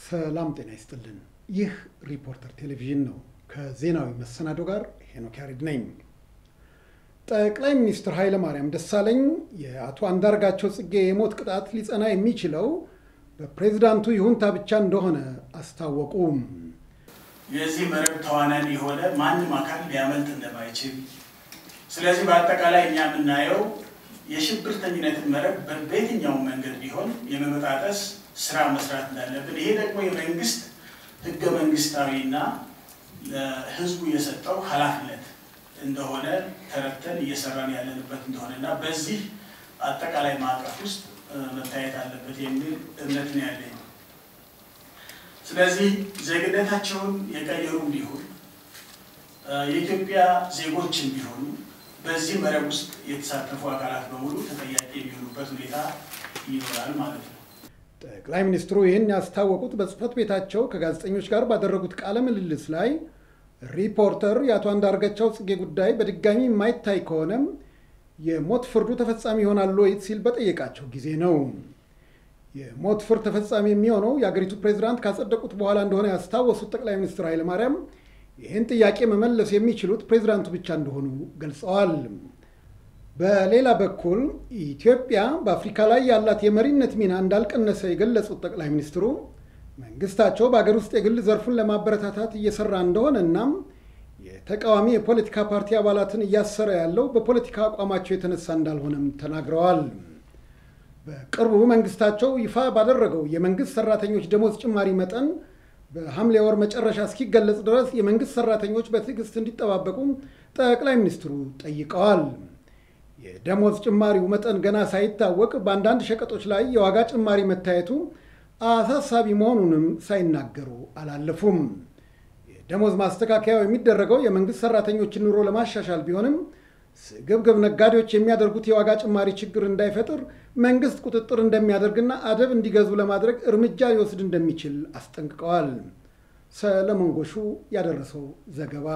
ሰላም ጤና ይስጥልን። ይህ ሪፖርተር ቴሌቪዥን ነው። ከዜናዊ መሰናዶ ጋር ሄኖክ ያሬድ ነኝ። ጠቅላይ ሚኒስትር ኃይለ ማርያም ደሳለኝ የአቶ አንዳርጋቸው ጽጌ የሞት ቅጣት ሊጸና የሚችለው በፕሬዝዳንቱ ይሁንታ ብቻ እንደሆነ አስታወቁ። የዚህ መረብ ተዋናን የሆነ ማንም አካል ሊያመልጥ እንደማይችል፣ ስለዚህ በአጠቃላይ እኛ የምናየው የሽብርተኝነትን መረብ በየትኛውም መንገድ ቢሆን የመበጣጠስ ስራ መስራት እንዳለብን ይሄ ደግሞ የመንግስት ህገ መንግስታዊና ለህዝቡ የሰጠው ኃላፊነት እንደሆነ ተረድተን እየሰራን ያለንበት እንደሆነ እና በዚህ አጠቃላይ ማዕቀፍ ውስጥ መታየት አለበት የሚል እምነት ነው ያለኝ። ስለዚህ ዜግነታቸውን የቀየሩ ቢሆን የኢትዮጵያ ዜጎችን ቢሆኑ በዚህ መረብ ውስጥ የተሳተፉ አካላት በሙሉ ተጠያቂ የሚሆኑበት ሁኔታ ይኖራል ማለት ነው። ጠቅላይ ሚኒስትሩ ይህን ያስታወቁት በጽህፈት ቤታቸው ከጋዜጠኞች ጋር ባደረጉት ቃለ ምልልስ ላይ ሪፖርተር የአቶ አንዳርጋቸው ጽጌ ጉዳይ በድጋሚ የማይታይ ከሆነም የሞት ፍርዱ ተፈጻሚ ይሆናል ወይ ሲል በጠየቃቸው ጊዜ ነው። የሞት ፍርድ ተፈጻሚ የሚሆነው የአገሪቱ ፕሬዚዳንት ካጸደቁት በኋላ እንደሆነ ያስታወሱት ጠቅላይ ሚኒስትር ኃይለማርያም ይህን ጥያቄ መመለስ የሚችሉት ፕሬዚዳንቱ ብቻ እንደሆኑ ገልጸዋል። በሌላ በኩል ኢትዮጵያ በአፍሪካ ላይ ያላት የመሪነት ሚና እንዳልቀነሰ የገለጹት ጠቅላይ ሚኒስትሩ መንግስታቸው በአገር ውስጥ የግል ዘርፉን ለማበረታታት እየሰራ እንደሆነ እናም የተቃዋሚ የፖለቲካ ፓርቲ አባላትን እያሰረ ያለው በፖለቲካ አቋማቸው የተነሳ እንዳልሆነም ተናግረዋል። በቅርቡ መንግስታቸው ይፋ ባደረገው የመንግስት ሰራተኞች ደሞዝ ጭማሪ መጠን በሐምሌ ወር መጨረሻ እስኪገለጽ ድረስ የመንግስት ሰራተኞች በትዕግስት እንዲጠባበቁ ጠቅላይ ሚኒስትሩ ጠይቀዋል። የደሞዝ ጭማሪው መጠን ገና ሳይታወቅ በአንዳንድ ሸቀጦች ላይ የዋጋ ጭማሪ መታየቱ አሳሳቢ መሆኑንም ሳይናገሩ አላለፉም። የደሞዝ ማስተካከያው የሚደረገው የመንግስት ሰራተኞችን ኑሮ ለማሻሻል ቢሆንም ስግብግብ ነጋዴዎች የሚያደርጉት የዋጋ ጭማሪ ችግር እንዳይፈጥር መንግስት ቁጥጥር እንደሚያደርግና አደብ እንዲገዙ ለማድረግ እርምጃ ሊወስድ እንደሚችል አስጠንቅቀዋል። ሰለሞን ጎሹ ያደረሰው ዘገባ።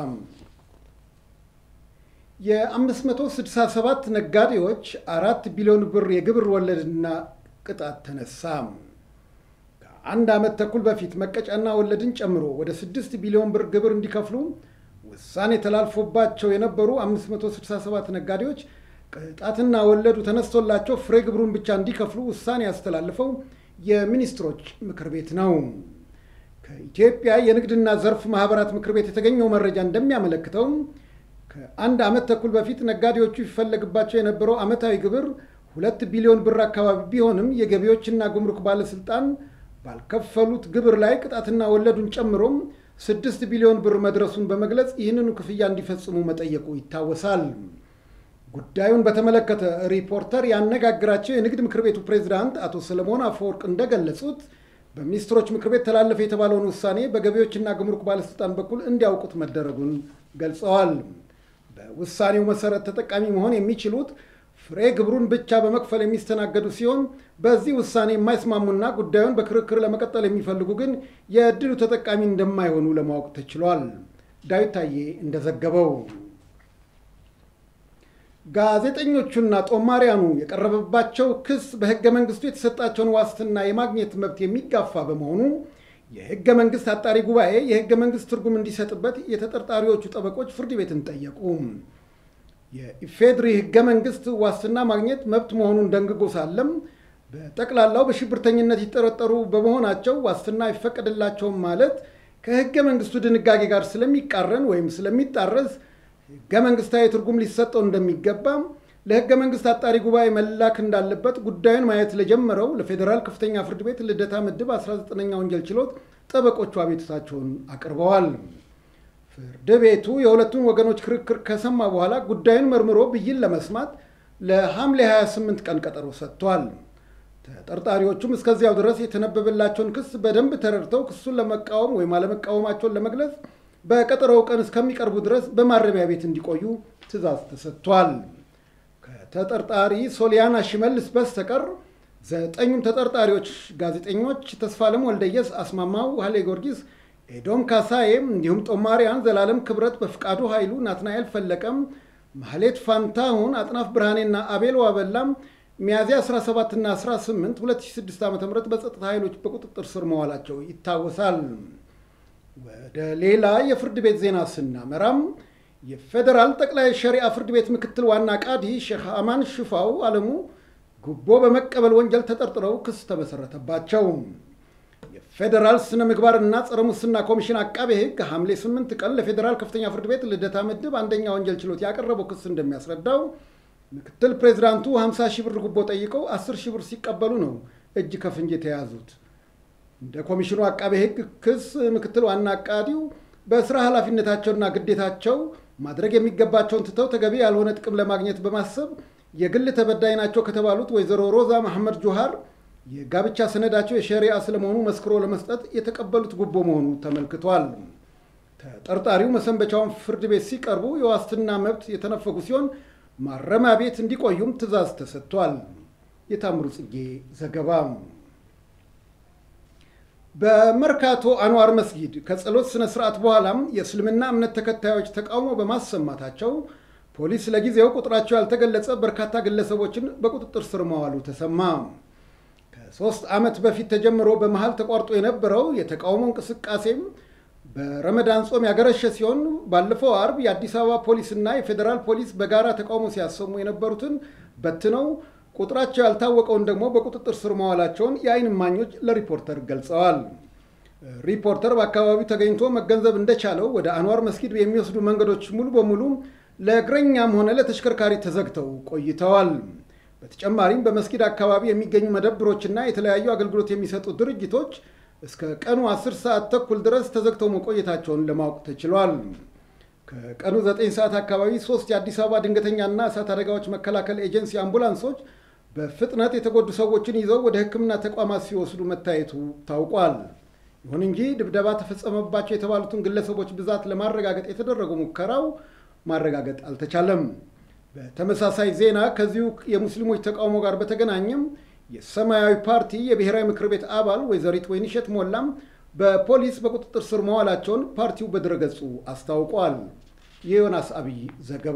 የ567 ነጋዴዎች አራት ቢሊዮን ብር የግብር ወለድና ቅጣት ተነሳ። ከአንድ ዓመት ተኩል በፊት መቀጫና ወለድን ጨምሮ ወደ 6 ቢሊዮን ብር ግብር እንዲከፍሉ ውሳኔ ተላልፎባቸው የነበሩ 567 ነጋዴዎች ቅጣትና ወለዱ ተነስቶላቸው ፍሬ ግብሩን ብቻ እንዲከፍሉ ውሳኔ ያስተላልፈው የሚኒስትሮች ምክር ቤት ነው። ከኢትዮጵያ የንግድና ዘርፍ ማህበራት ምክር ቤት የተገኘው መረጃ እንደሚያመለክተው ከአንድ ዓመት ተኩል በፊት ነጋዴዎቹ ይፈለግባቸው የነበረው ዓመታዊ ግብር ሁለት ቢሊዮን ብር አካባቢ ቢሆንም የገቢዎችና ጉምሩክ ባለስልጣን ባልከፈሉት ግብር ላይ ቅጣትና ወለዱን ጨምሮም ስድስት ቢሊዮን ብር መድረሱን በመግለጽ ይህንኑ ክፍያ እንዲፈጽሙ መጠየቁ ይታወሳል። ጉዳዩን በተመለከተ ሪፖርተር ያነጋግራቸው የንግድ ምክር ቤቱ ፕሬዝዳንት አቶ ሰለሞን አፈወርቅ እንደገለጹት በሚኒስትሮች ምክር ቤት ተላለፈ የተባለውን ውሳኔ በገቢዎችና ጉምሩክ ባለስልጣን በኩል እንዲያውቁት መደረጉን ገልጸዋል። በውሳኔው መሰረት ተጠቃሚ መሆን የሚችሉት ፍሬ ግብሩን ብቻ በመክፈል የሚስተናገዱ ሲሆን በዚህ ውሳኔ የማይስማሙና ጉዳዩን በክርክር ለመቀጠል የሚፈልጉ ግን የእድሉ ተጠቃሚ እንደማይሆኑ ለማወቅ ተችሏል። ዳዊት ታዬ እንደዘገበው ጋዜጠኞቹና ጦማሪያኑ የቀረበባቸው ክስ በሕገ መንግስቱ የተሰጣቸውን ዋስትና የማግኘት መብት የሚጋፋ በመሆኑ የሕገ መንግስት አጣሪ ጉባኤ የሕገ መንግስት ትርጉም እንዲሰጥበት የተጠርጣሪዎቹ ጠበቆች ፍርድ ቤትን ጠየቁ። የኢፌድሪ ህገ መንግስት ዋስትና ማግኘት መብት መሆኑን ደንግጎ ሳለም በጠቅላላው በሽብርተኝነት ይጠረጠሩ በመሆናቸው ዋስትና አይፈቀድላቸውም ማለት ከህገ መንግስቱ ድንጋጌ ጋር ስለሚቃረን ወይም ስለሚጣረስ ህገ መንግስታዊ ትርጉም ሊሰጠው እንደሚገባ ለህገ መንግስት አጣሪ ጉባኤ መላክ እንዳለበት ጉዳዩን ማየት ለጀመረው ለፌዴራል ከፍተኛ ፍርድ ቤት ልደታ ምድብ 19ኛ ወንጀል ችሎት ጠበቆቹ አቤቱታቸውን አቅርበዋል። ፍርድ ቤቱ የሁለቱን ወገኖች ክርክር ከሰማ በኋላ ጉዳዩን መርምሮ ብይን ለመስማት ለሐምሌ 28 ቀን ቀጠሮ ሰጥቷል። ተጠርጣሪዎቹም እስከዚያው ድረስ የተነበበላቸውን ክስ በደንብ ተረድተው ክሱን ለመቃወም ወይም አለመቃወማቸውን ለመግለጽ በቀጠሮው ቀን እስከሚቀርቡ ድረስ በማረሚያ ቤት እንዲቆዩ ትዕዛዝ ተሰጥቷል። ከተጠርጣሪ ሶሊያና ሽመልስ በስተቀር ዘጠኙም ተጠርጣሪዎች ጋዜጠኞች ተስፋለም ወልደየስ፣ አስማማው ኃይሌ ጊዮርጊስ ኤዶም ካሳዬ እንዲሁም ጦማሪያን ዘላለም ክብረት፣ በፍቃዱ ኃይሉ፣ ናትናኤል ፈለቀም፣ ማህሌት ፋንታሁን፣ አጥናፍ ብርሃኔና አቤል ዋበላም ሚያዝያ 17 እና 18 2006 ዓ ም በጸጥታ ኃይሎች በቁጥጥር ስር መዋላቸው ይታወሳል። ወደ ሌላ የፍርድ ቤት ዜና ስናመራም የፌዴራል ጠቅላይ ሸሪዓ ፍርድ ቤት ምክትል ዋና ቃዲ ሼክ አማን ሽፋው አለሙ ጉቦ በመቀበል ወንጀል ተጠርጥረው ክስ ተመሰረተባቸው። የፌዴራል ስነ ምግባርና ጸረ ሙስና ኮሚሽን አቃቤ ሕግ ሐምሌ 8 ቀን ለፌዴራል ከፍተኛ ፍርድ ቤት ልደታ ምድብ አንደኛ ወንጀል ችሎት ያቀረበው ክስ እንደሚያስረዳው ምክትል ፕሬዚዳንቱ 50 ሺህ ብር ጉቦ ጠይቀው 10 ሺህ ብር ሲቀበሉ ነው እጅ ከፍንጅ የተያዙት። እንደ ኮሚሽኑ አቃቤ ሕግ ክስ ምክትል ዋና አቃዲው በስራ ኃላፊነታቸውና ግዴታቸው ማድረግ የሚገባቸውን ትተው ተገቢ ያልሆነ ጥቅም ለማግኘት በማሰብ የግል ተበዳይ ናቸው ከተባሉት ወይዘሮ ሮዛ መሐመድ ጆሃር የጋብቻ ሰነዳቸው የሸሪዓ ስለመሆኑ መስክሮ ለመስጠት የተቀበሉት ጉቦ መሆኑ ተመልክቷል። ተጠርጣሪው መሰንበቻውን ፍርድ ቤት ሲቀርቡ የዋስትና መብት የተነፈጉ ሲሆን ማረሚያ ቤት እንዲቆዩም ትዕዛዝ ተሰጥቷል። የታምሩ ጽጌ ዘገባ። በመርካቶ አንዋር መስጊድ ከጸሎት ስነ ስርዓት በኋላም የእስልምና እምነት ተከታዮች ተቃውሞ በማሰማታቸው ፖሊስ ለጊዜው ቁጥራቸው ያልተገለጸ በርካታ ግለሰቦችን በቁጥጥር ስር መዋሉ ተሰማ። ከሶስት ዓመት በፊት ተጀምሮ በመሃል ተቋርጦ የነበረው የተቃውሞ እንቅስቃሴም በረመዳን ጾም ያገረሸ ሲሆን ባለፈው አርብ የአዲስ አበባ ፖሊስና የፌዴራል ፖሊስ በጋራ ተቃውሞ ሲያሰሙ የነበሩትን በትነው ቁጥራቸው ያልታወቀውን ደግሞ በቁጥጥር ስር መዋላቸውን የዓይን እማኞች ለሪፖርተር ገልጸዋል። ሪፖርተር በአካባቢው ተገኝቶ መገንዘብ እንደቻለው ወደ አንዋር መስጊድ የሚወስዱ መንገዶች ሙሉ በሙሉ ለእግረኛም ሆነ ለተሽከርካሪ ተዘግተው ቆይተዋል። በተጨማሪም በመስጊድ አካባቢ የሚገኙ መደብሮችና የተለያዩ አገልግሎት የሚሰጡ ድርጅቶች እስከ ቀኑ 10 ሰዓት ተኩል ድረስ ተዘግተው መቆየታቸውን ለማወቅ ተችሏል። ከቀኑ 9 ሰዓት አካባቢ ሶስት የአዲስ አበባ ድንገተኛና እሳት አደጋዎች መከላከል ኤጀንሲ አምቡላንሶች በፍጥነት የተጎዱ ሰዎችን ይዘው ወደ ሕክምና ተቋማት ሲወስዱ መታየቱ ታውቋል። ይሁን እንጂ ድብደባ ተፈጸመባቸው የተባሉትን ግለሰቦች ብዛት ለማረጋገጥ የተደረገው ሙከራው ማረጋገጥ አልተቻለም። በተመሳሳይ ዜና ከዚሁ የሙስሊሞች ተቃውሞ ጋር በተገናኘም የሰማያዊ ፓርቲ የብሔራዊ ምክር ቤት አባል ወይዘሪት ወይንሸት ሞላም በፖሊስ በቁጥጥር ስር መዋላቸውን ፓርቲው በድረገጹ አስታውቋል። የዮናስ አብይ ዘገባ።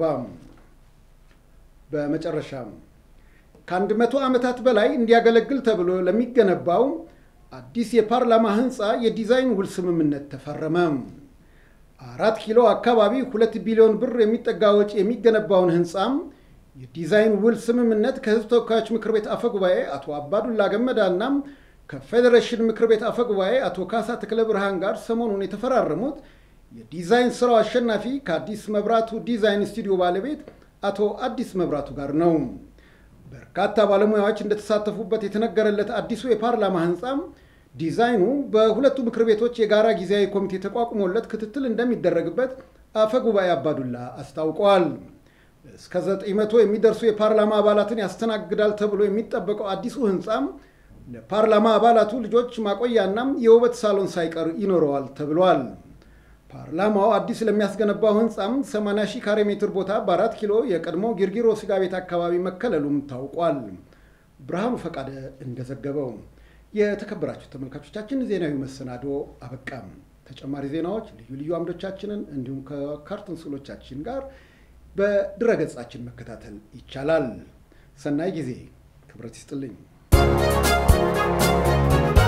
በመጨረሻም ከአንድ መቶ ዓመታት በላይ እንዲያገለግል ተብሎ ለሚገነባው አዲስ የፓርላማ ህንፃ የዲዛይን ውል ስምምነት ተፈረመ። አራት ኪሎ አካባቢ ሁለት ቢሊዮን ብር የሚጠጋ ወጪ የሚገነባውን ህንፃም የዲዛይን ውል ስምምነት ከህዝብ ተወካዮች ምክር ቤት አፈ ጉባኤ አቶ አባዱላ ገመዳና ከፌዴሬሽን ምክር ቤት አፈ ጉባኤ አቶ ካሳ ተክለ ብርሃን ጋር ሰሞኑን የተፈራረሙት የዲዛይን ስራው አሸናፊ ከአዲስ መብራቱ ዲዛይን ስቱዲዮ ባለቤት አቶ አዲስ መብራቱ ጋር ነው። በርካታ ባለሙያዎች እንደተሳተፉበት የተነገረለት አዲሱ የፓርላማ ህንፃም ዲዛይኑ በሁለቱ ምክር ቤቶች የጋራ ጊዜያዊ ኮሚቴ ተቋቁሞለት ክትትል እንደሚደረግበት አፈ ጉባኤ አባዱላ አስታውቀዋል። እስከ 900 የሚደርሱ የፓርላማ አባላትን ያስተናግዳል ተብሎ የሚጠበቀው አዲሱ ህንፃም ለፓርላማ አባላቱ ልጆች ማቆያና የውበት ሳሎን ሳይቀር ይኖረዋል ተብሏል። ፓርላማው አዲስ ለሚያስገነባው ህንፃም 80 ሺህ ካሬ ሜትር ቦታ በአራት ኪሎ የቀድሞ ጊርጊሮ ስጋ ቤት አካባቢ መከለሉም ታውቋል። ብርሃኑ ፈቃደ እንደዘገበው። የተከበራችሁ ተመልካቾቻችን ዜናዊ መሰናዶ አበቃም። ተጨማሪ ዜናዎች፣ ልዩ ልዩ አምዶቻችንን እንዲሁም ከካርቱን ስዕሎቻችን ጋር በድረገጻችን መከታተል ይቻላል። ሰናይ ጊዜ። ክብረት ይስጥልኝ።